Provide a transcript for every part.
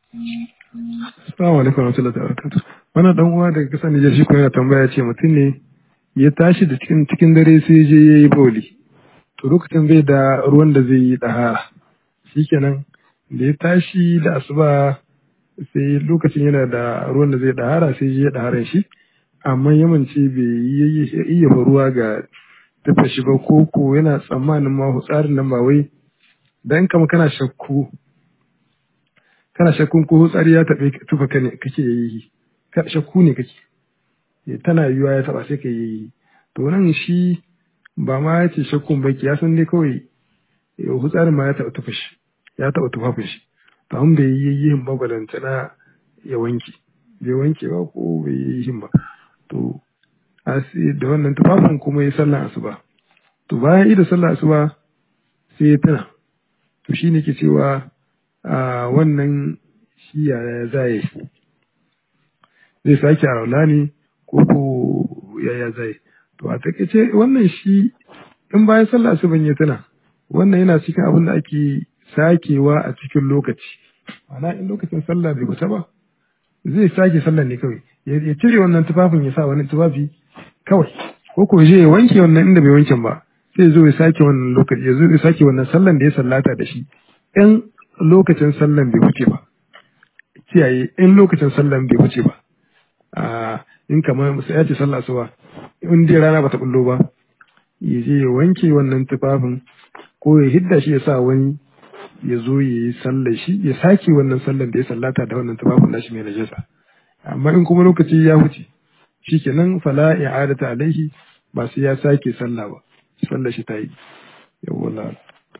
Assalamu alaikum warahmatullahi wabarakatuh. Wannan dan uwa daga kasar Nijar shi ko yana tambaya ce mutum ne ya tashi da cikin cikin dare sai je yayi boli. To lokacin bai da ruwan da zai yi dahara. Shikenan da ya tashi da asuba sai lokacin yana da ruwan da zai dahara sai je ya daharan shi amma yamanci bai yi iya ruwa ga tafa shi ba ko ko yana tsammanin ma tsarin nan ba wai dan kama kana shakku kana shakkun ko hutsari ya taɓe tufa ka ne kake yi shakku ne kake tana yiwuwa ya taɓa sai ka yi to nan shi ba ma ya ce shakkun baki ya san dai kawai hutsarin ma ya taɓa tufa shi ya taɓa tufafin shi to an bai yi yin babalanta na ya wanke bai wanke ba ko bai yi yin ba to da wannan tufafin kuma ya sallan asuba to bayan ida sallan asuba sai ya tuna to shi ne ke cewa a wannan shi yaya zai zai sake a ne ko ko yaya zai to a takaice wannan shi in bayan sallah asuban ya tuna wannan yana cikin abin da ake sakewa a cikin lokaci ma'ana in lokacin sallah bai kusa ba zai sake sallah ne kawai ya cire wannan tufafin ya sa wani tufafi kawai ko ko je ya wanke wannan inda bai wanken ba sai zo ya sake wannan lokaci ya zo ya sake wannan sallan da ya sallata da shi in lokacin sallan bai wuce ba kiyaye in lokacin sallan bai wuce ba a in kamar sai ya ce sallah asuba in dai rana bata bullo ba ya je ya wanke wannan tufafin ko ya hidda shi ya sa wani ya zo ya yi sallar shi ya sake wannan sallar da ya sallata da wannan tufafin nashi mai najasa amma in kuma lokaci ya wuce shikenan fala i'adata alaihi ba sai ya sake sallah ba sallar shi ta yi yawwa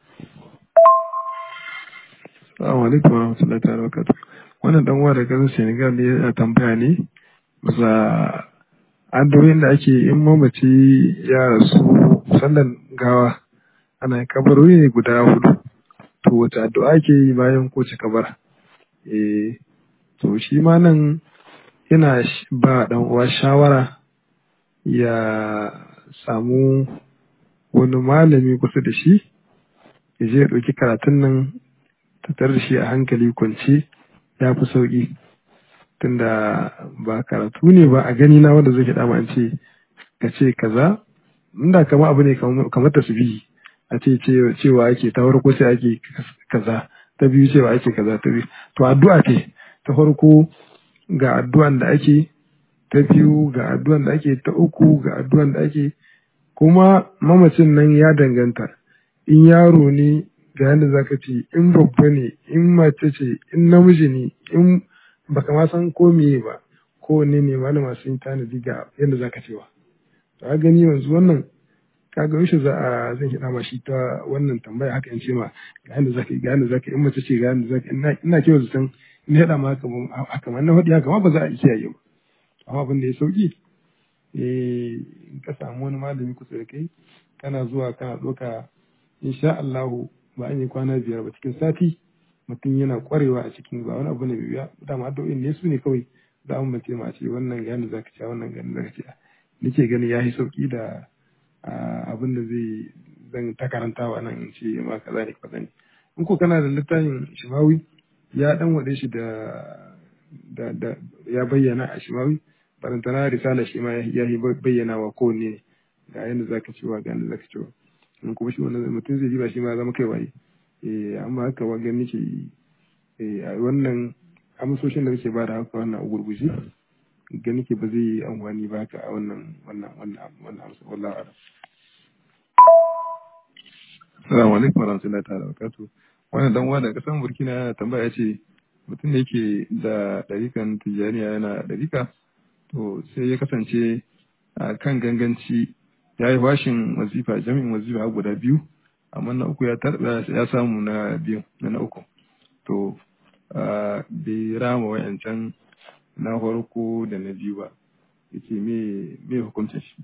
Assalamu alaikum wa rahmatullahi ta'ala wa barakatuh. Wannan dan uwa daga kasar Senegal ne yana tambaya ne bisa addu'o'in da ake in mamaci ya rasu sallan gawa ana kabarori ne guda hudu. To wace addu'a ake yi bayan kowace kabara? Eh to shi ma nan yana ba dan uwa shawara ya samu wani malami kusa da shi ya je ya ɗauki karatun nan tattar da shi a hankali kwance ya fi sauƙi tunda ba karatu ne ba a gani na wanda zai dama an ce ka ce kaza inda kama abu ne kamar tasbihi a ce cewa ake ta farko sai ake kaza ta biyu cewa ake kaza ta biyu to addu'a ce ta farko ga addu'an da ake ta biyu ga addu'an da ake ta uku ga addu'an da ake kuma mamacin nan ya danganta in yaro ne ga yadda zaka ce in babba ne in mace ce in namiji ne in baka ma san ko meye ba ko ne ne malama sun tanadi ga yadda zaka cewa to gani yanzu wannan kaga yaushe za a zan kiɗa ma shi ta wannan tambaya haka in ce ma ga yadda zaka ga yadda zaka in mace ce ga yadda zaka ina ina kiwa zaton in haɗa ma haka haka ma na faɗi haka ma ba za a iya yi ba amma abin da ya sauki eh in ka samu wani malami kusa da kai kana zuwa kana ɗauka insha Allahu ba an yi kwana biyar ba cikin sati mutum yana kwarewa a cikin ba wani abu ne biya dama addu'o'in ne su ne kawai za mu mace ma ce wannan ga yadda zaka ci wannan ga yadda zaka ci nake gani ya yi sauki da abin da zai zan ta karantawa nan in ce ma kaza ne kaza ne in ko kana da littafin shimawi ya dan wade shi da da da ya bayyana a shimawi barantana risala shi ma ya yi bayyana wa kowanne ne ga yadda zaka ci wa ga yadda zaka ci wa in kuma shi wannan mutum zai ji ba shi ma zama kai waye eh amma haka wa gani ke eh a wannan amsoshin da kake bada haka wannan gurguje gani ke ba zai yi amfani ba haka a wannan wannan wannan wannan amsa wallahi a'lam Assalamu alaikum warahmatullahi ta'ala barakatuh wannan dan uwa daga kasan Burkina yana tambaya ce mutum da yake da ɗarikan tijjaniya yana ɗarika to sai ya kasance a kan ganganci ya yi washin wazifa jami'in wazifa guda biyu amma na uku ya tarba ya samu na biyu na na uku to bai rama wayancan na farko da na biyu ba yace me me hukuncin shi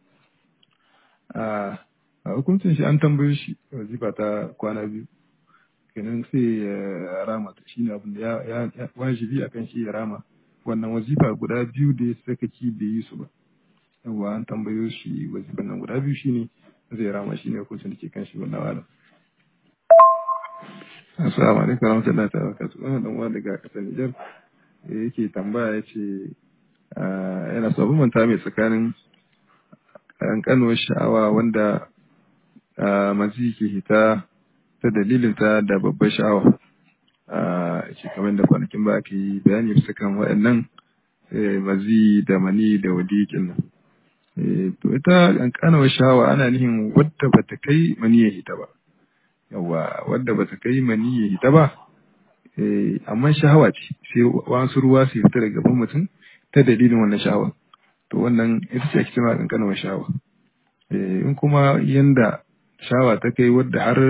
a hukuncin shi an tambaye shi wazifa ta kwana biyu kenan sai ya rama ta shine abin da ya wajibi akan shi ya rama wannan wazifa guda biyu da ya sakaki bai yi su ba yawa an tambayo shi wazifan nan guda biyu shine zai rama shine hukuncin da ke kan shi wannan wala Assalamu alaikum warahmatullahi ta'ala barakatuh. Wannan dan uwa daga kasar Nijar yake tambaya yace yana so manta mai tsakanin kankanuwar sha'awa wanda mazi ke hita ta dalilin ta da babbar sha'awa. Yake kamar da kwanakin ba aka yi bayani bisa kan waɗannan mazi da mani da wadiƙin nan. To ita kankanuwar sha'awa ana nihin wadda bata kai mani ya hita ba. yawa wadda bata kai mani ya hita ba amma shahawa ce sai wasu ruwa su fita daga gaban mutum ta dalilin wannan shahawa to wannan ita ce ake cewa kankanuwar shahawa in kuma yanda shahawa ta kai wadda har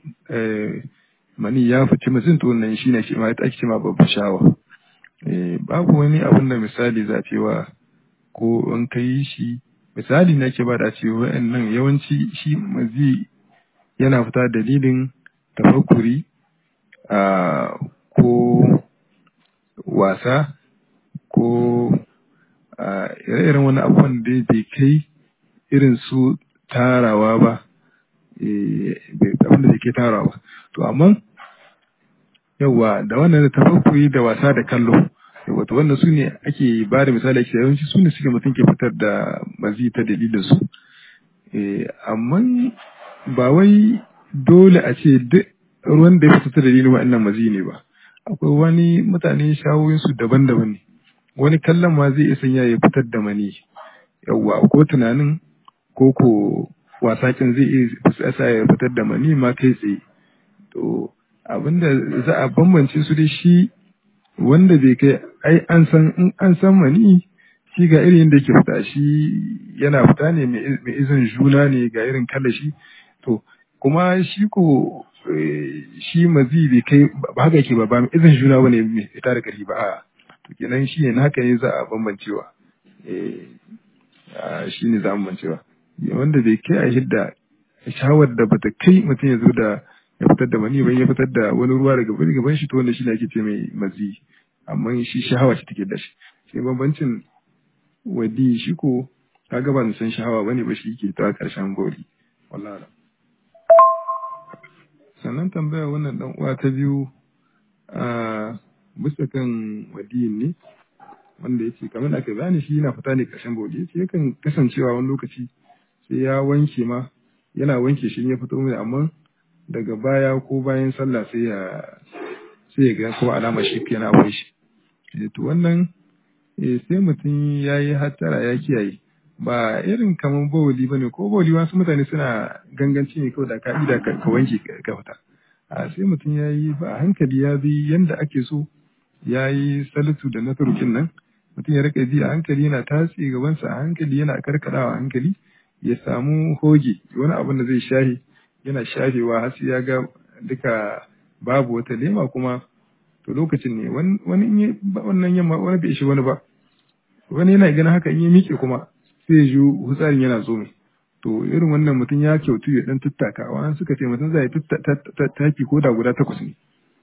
mani ya fice mutum to wannan shine shi ma ita ake cewa babbar shahawa babu wani abun da misali za cewa ko in kai shi misali na ke bada cewa wa'annan yawanci shi mazi yana fita dalilin tafakkuri ko wasa ko ire-iren wani abubuwan da bai kai irin su tarawa ba abin da ke tarawa to amma yawa da wannan da tafakkuri da wasa da kallo wato wannan su ne ake ba da misali ake yawanci su ne suke mutum ke fitar da mazi ta dalilin su amma ba wai dole a ce duk ruwan da ya fita ta dalilin wa'annan mazi ne ba akwai wani mutane shawoyinsu daban-daban ne wani kallon ma zai iya sanya ya fitar da mani yawwa ko tunanin ko ko wasakin zai iya sa ya fitar da mani ma kai tsaye to abinda za a bambance su da shi wanda bai kai ai an san in an san mani shi ga irin da yake fita shi yana fita ne mai izin juna ne ga irin kala shi to kuma shi ko shi mazi bai kai ba haka yake ba ba mai izin juna bane mai fita da ƙarfi ba a to kenan shi ne haka ne za a bambancewa shi ne za a bambancewa wanda bai kai a hidda shawar da bata kai mutum ya zo da ya fitar da mani ba ya fitar da wani ruwa daga bari gaban shi to wanda shi ne ake ce mai mazi amma shi shahawa ce take da shi shi bambancin wadi shi ko kaga ba san shahawa bane ba shi ke ta karshen gori wallahi sannan tambaya wannan dan uwa ta biyu a bisa kan wadiyin ne wanda yake kamar aka bayani shi yana fita ne karshen gori yace yakan kasancewa wani lokaci sai ya wanke ma yana wanke shi ya fito mai amma daga baya ko bayan sallah sai ya sai ya ga ko alama shi yana akwai shi to wannan sai mutum ya yi hattara ya kiyaye ba irin kamar bawali ba ne ko bawali wasu mutane suna ganganci ne kawai da ka'ida ka wanke ka fita a sai mutum ya yi ba hankali ya bi yanda ake so ya yi salatu da na turukin nan mutum ya rika ji a hankali yana tatse gabansa a hankali yana karkadawa a hankali ya samu hoge wani abin da zai shahe yana shafewa har sai ya ga duka babu wata lema kuma to lokacin ne wani in wannan yamma wani bai shi wani ba wani yana ganin haka in ya miƙe kuma sai ya ji hutsarin yana zo mai to irin wannan mutum ya kyautu ya dan tattaka wani suka ce mutum zai taki ko da guda takwas ne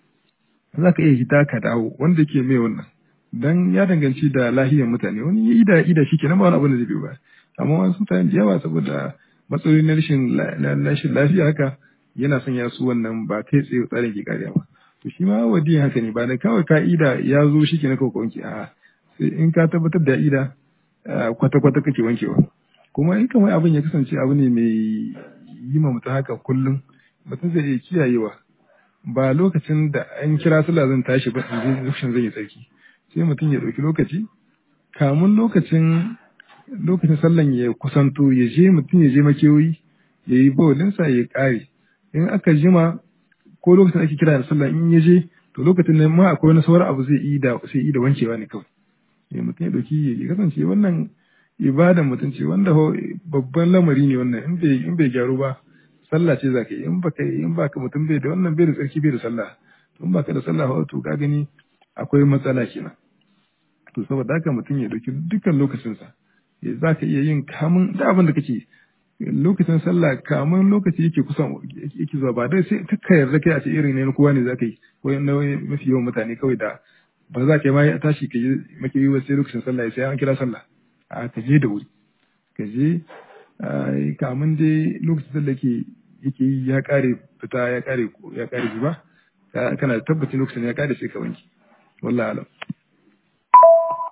za ka iya hita ka dawo wanda ke mai wannan dan ya danganci da lahiyar mutane wani ya ida ida shi kenan ba wani abin da zai biyo ba amma wasu mutane da yawa saboda matsaloli na rashin lafiya haka yana sanya su wannan ba kai tsaye tsarin ke kariya ba to shi ma wadiyin haka ne ba da kawai ka'ida ya zo shi ke na kawai wanke a sai in ka tabbatar da ida kwata-kwata kake wankewa kuma in kamar abin ya kasance abu ne mai yi ma mutum haka kullum mutum zai iya kiyayewa ba lokacin da an kira sallah zan tashi ba in lokacin zan yi tsarki sai mutum ya ɗauki lokaci kamun lokacin lokacin sallan ya kusanto ya je mutum ya je makewayi ya yi bawlinsa ya ƙare in aka jima ko lokacin ake kira da sallah in ya je to lokacin nan ma akwai wani sauran abu zai yi da sai yi da wankewa ne kawai ya mutum ya dauki ya kasance wannan ibada mutum ce wanda babban lamari ne wannan in bai in bai gyaru ba sallah ce zaka yi in baka in baka mutum bai da wannan bai da tsarki bai da sallah to in baka da sallah to ka gani akwai matsala kenan to saboda haka mutum ya dauki dukkan lokacinsa za ka iya yin kamun da abin da kake lokacin sallah kamun lokaci yake kusa yake zuwa ba dai sai ka yarda kai a ce irin ne kowa ne za ka yi ko na mafi yawan mutane kawai da ba za ka yi ma ya tashi ka je maki yi sai lokacin sallah sai an kira sallah a ka je da wuri ka je kamun dai lokacin sallah ke yake yi ya kare fita ya kare ya kare zuba kana da tabbacin lokacin ya kada sai ka wanke wallahi alam